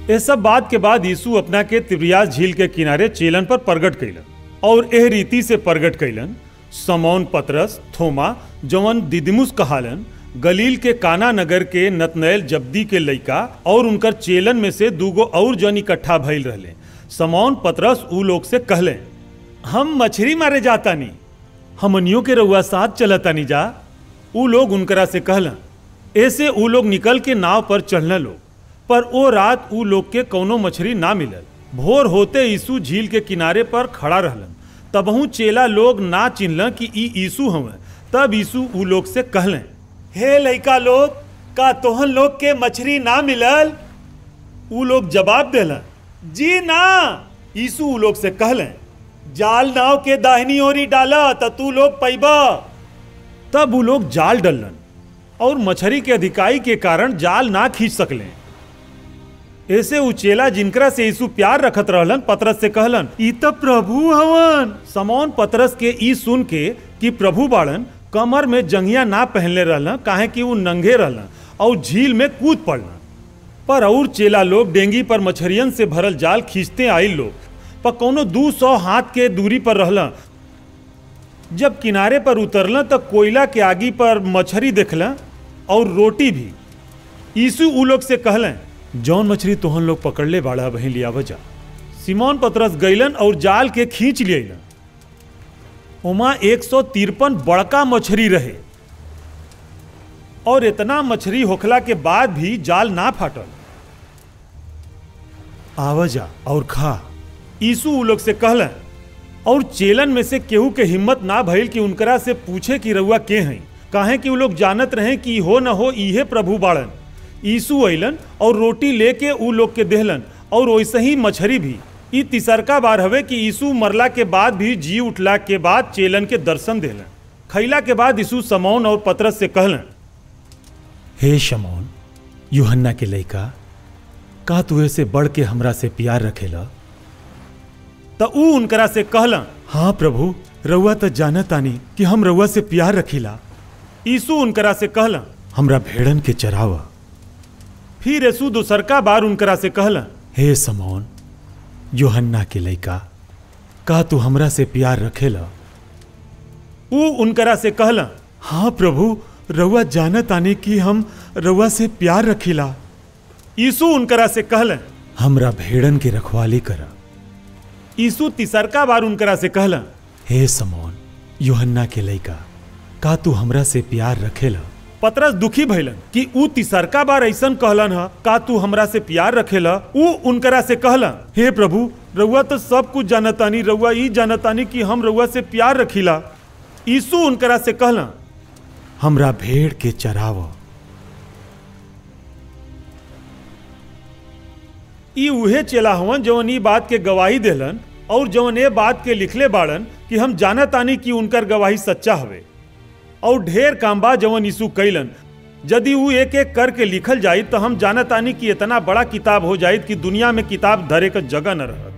ये सब बात के बाद यीशु अपना के तिब्रियास झील के किनारे चेलन पर प्रगट कैलन और एह रीति से प्रगट कैलन समौन पतरस थोमा जवन दिदिमुस कहालन गलील के काना नगर के नतनैल जब्दी के लइका और उनकर चेलन में से दूगो और जन इकट्ठा भइल रहले समौन पतरस ऊ लोग से कहले हम मछली मारे जातानी हमनियों के रउआ साथ चलतानी जा ऊ लोग उनकरा से कहलन ऐसे ऊ लोग निकल के नाव पर चढ़ने लोग पर ओ रात ऊ लोग के कौनो मछली ना मिलल भोर होते यीशु झील के किनारे पर खड़ा रहलन तबहू चेला लोग ना चिन्हल कि ई यीशु हवे तब यीशु ऊ लोग से कहले हे लइका लोग का तोहन लोग के मछली ना मिलल ऊ लोग जवाब देलन जी ना यीशु ऊ लोग से कहले जाल नाव के दाहिनी ओरी डाला त तू लोग पैबा तब ऊ लोग जाल डलन और मछली के अधिकाई के कारण जाल ना खींच सकले ऐसे उचेला जिनकरा से यीशु प्यार रखत रहलन पतरस से कहलन ई त प्रभु हवन समौन पतरस के ई सुन के कि प्रभु बाड़न कमर में जंघिया ना पहनले रहलन काहे कि वो नंगे रहलन और झील में कूद पड़लन पर और चेला लोग डेंगी पर मछरियन से भरल जाल खींचते आइल लोग पर कोनो दू सौ हाथ के दूरी पर रहलन जब किनारे पर उतरलन तो कोयला के आगी पर मछली देखलन और रोटी भी यीशु ऊ लोग से कहलन जौन मछली तोहन लोग पकड़ले बाड़ा वहीं लिया वजा सिमोन पतरस गईलन और जाल के खींच लियलन उमा एक सौ तिरपन बड़का मछली रहे और इतना मछली होखला के बाद भी जाल ना फाटल आवजा और खा यीशु ऊ लोग से कहलन और चेलन में से केहू के हिम्मत ना भइल कि उनकरा से पूछे कि रउआ के हैं काहे कि ऊ लोग जानत रहे कि हो न हो इहे प्रभु बाड़न यीशु अइलन और रोटी लेके ऊ लोग के देहलन और वैसे ही मछरी भी ई तिसरका बार हवे कि यीशु मरला के बाद भी जी उठला के बाद चेलन के दर्शन देलन खैला के बाद यीशु समौन और पतरस से कहलन हे शमौन यूहन्ना के लइका का तू से बढ़ के हमरा से प्यार रखेला त ऊ उनकरा से कहलन हाँ प्रभु रउआ त जानतानी कि हम रउआ से प्यार रखीला यीशु उनकरा से कहलन हमरा भेड़न के चरावा फिर यीशु दूसरका बार उनकरा से कहलन हे समौन योहन्ना के लइका का तू हमरा से प्यार रखेला ऊ उनकरा से कहलन हाँ प्रभु रउआ जानत आने कि हम रउआ से प्यार रखीला यीशु उनकरा से कहलन हमरा भेड़न के रखवाली करा यीशु तिसरका बार उनकरा से कहलन हे समौन योहन्ना के लइका का तू हमरा से प्यार रखेला पतरस दुखी भइलन कि ऊ तिसरका बार ऐसन कहलन ह का तू हमरा से प्यार रखेला ऊ उनकरा से कहलन हे प्रभु रउआ तो सब कुछ जानतानी रउआ ई जानतानी कि हम रउआ से प्यार रखीला यीशु उनकरा से कहलन हमरा भेड़ के चराव ई उहे चेला हवन जवन ई बात के गवाही देलन और जवन ए बात के लिखले बाड़न कि हम जानतानी कि उनकर गवाही सच्चा हवे और ढेर काम बा जवन यीशु कैलन यदि ऊ एक एक करके लिखल जाई तो हम जानतानी कि इतना बड़ा किताब हो जाई कि दुनिया में किताब धरे का जगह न रह